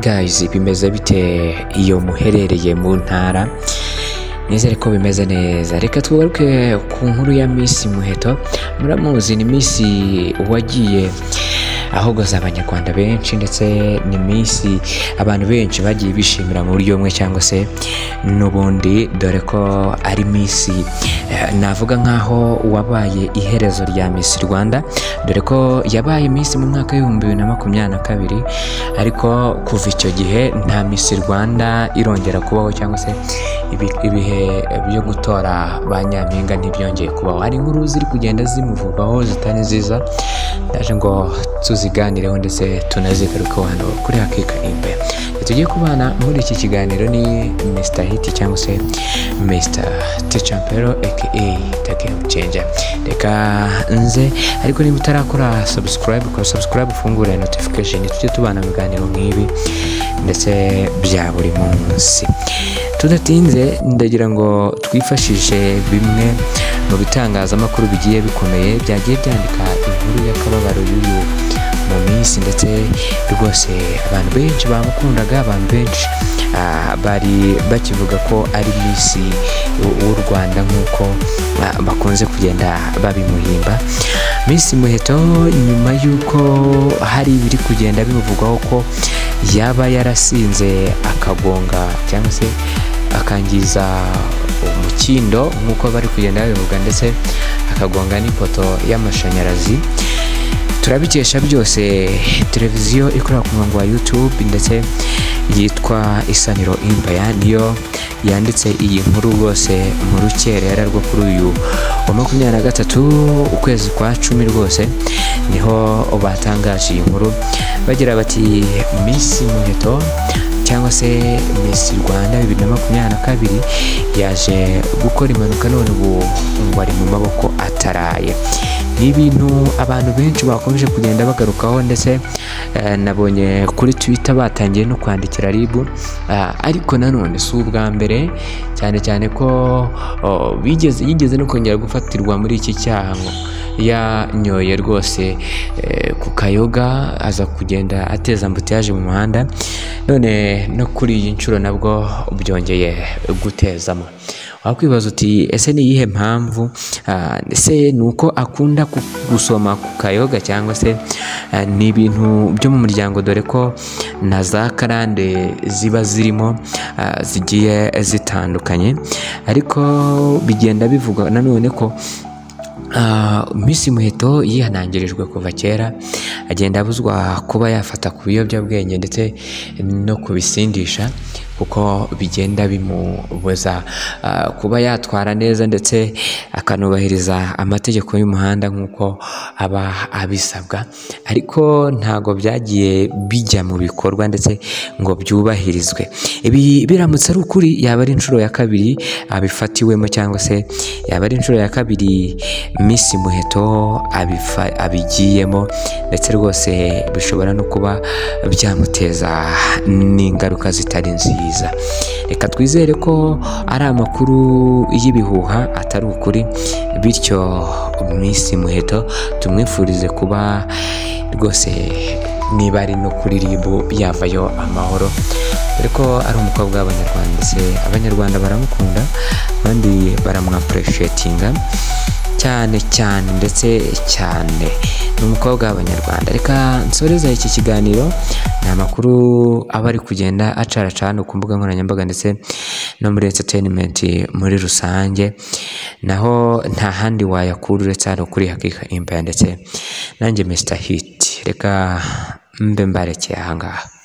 gayizi bimeze bite iyo muherereye mu ntara nizere ko bimeze neza reka twagaruke ku nkuru ya minsi muheto muramuzi ni minsi wagiye ahogoza abanyarwanda benshi ndetse ni minsi abantu benshi bagiye bishimira mu buryo bumwe cyangwa se n'ubundi dore ko ari minsi navuga nk'aho wabaye iherezo rya minsi rwanda dore ko yabaye minsi mu mwaka w'ibihumbi bibiri na makumyabiri na kabiri ariko kuva icyo gihe nta minsi rwanda irongera kubaho cyangwa se ibi- ibihe byo gutora ba nyampinga ntibyongeye kubaho hari inkuru ziri kugenda zimuvugaho zitari nziza ndaje ngo tuziganireho ndetse tunazigarukeho hano kuri hakika nimba tugiye kubana muri iki kiganiro ni Mr Hit cyangwa se Mr Techampero aka The Game Changer reka nze ariko niba utarakora subscribe kora subscribe ufungure notification tujye tubana mu biganiro nk'ibi ndetse bya buri munsi tudatinze ndagira ngo twifashishe bimwe mu bitangazamakuru bigiye bikomeye byagiye byandika inkuru y'akababaro y'uyu mu minsi ndetse rwose abantu benshi bamukundaga abantu benshi ah, bari bakivuga ko ari minsi w- w'u rwanda nk'uko ah, bakunze kugenda babimuhimba minsi muheto nyuma y'uko hari ibiri kugenda bimuvugwaho ko yaba yarasinze akagonga cyangwa se akangiza umukindo nk'uko bari kugenda babivuga ndetse akagonga n'ipoto y'amashanyarazi turabikesha byose televiziyo ikorera ku murongo wa youtube ndetse yitwa isaniro imbaya niyo yanditse iyi nkuru rwose mu rukerera rwo kuri uyu wa makumyabiri na gatatu ukwezi kwa cumi rwose niho batangaje iyi nkuru bagira bati minsi muheto cyangwa se Miss Rwanda bibiri na makumyabiri na kabiri yaje gukora impanuka none ubu ngo ari mu maboko ataraye ni ibintu abantu benshi bakomeje kugenda bagarukaho ndetse eh, nabonye kuri twitter batangiye no kwandikira ribu Ah, ariko nanone si ubwa mbere cyane cyane ko oh, bigeze yigeze no kongera gufatirwa muri iki cyaha ngo yanyoye rwose eh, ku kayoga aza kugenda ateza ambutiyaje mu muhanda none no kuri iyi nshuro nabwo byongeye gutezamo wakwibaza uti ese ni iyihe mpamvu Ah, ese ni uko akunda ku- gusoma ku kayoga cyangwa se ah, ni ibintu byo mu muryango dore ko na za karande ziba zirimo ah, zigiye zitandukanye ariko bigenda bivugwa nanone ko Ah, Miss Muheto yihanangirijwe kuva kera agenda abuzwa kuba yafata ku biyobyabwenge ndetse no kubisindisha kuko bigenda bimubuza ah, kuba yatwara neza ndetse akanubahiriza amategeko y'umuhanda nk'uko aba abisabwa ariko ntago byagiye bijya mu bikorwa ndetse ngo byubahirizwe ibi biramutse ari ukuri yaba ari inshuro ya kabiri abifatiwemo cyangwa se yaba ari inshuro ya kabiri Miss Muheto abifa- abigiyemo ndetse rwose bishobora no kuba byamuteza n'ingaruka zitari nziza reka twizere ko ari amakuru y'ibihuha atari ukuri bityo Miss Muheto tumwifurize kuba rwose niba ari no kuri ribu yavayo amahoro dore ko ari umukobwa w'abanyarwanda ndetse abanyarwanda baramukunda abandi baramwapureshetinga cyane cyane ndetse cyane ni umukobwa w'abanyarwanda reka nsoreza iki kiganiro ni amakuru aba ari kugenda acaracana ku mbuga nkoranyambaga ndetse no muri entertainment muri rusange naho nta handi wayakura uretse hano kuri hakika imbaya ndetse nanjye Mr Hit reka mbe mbarekeye aha ngaha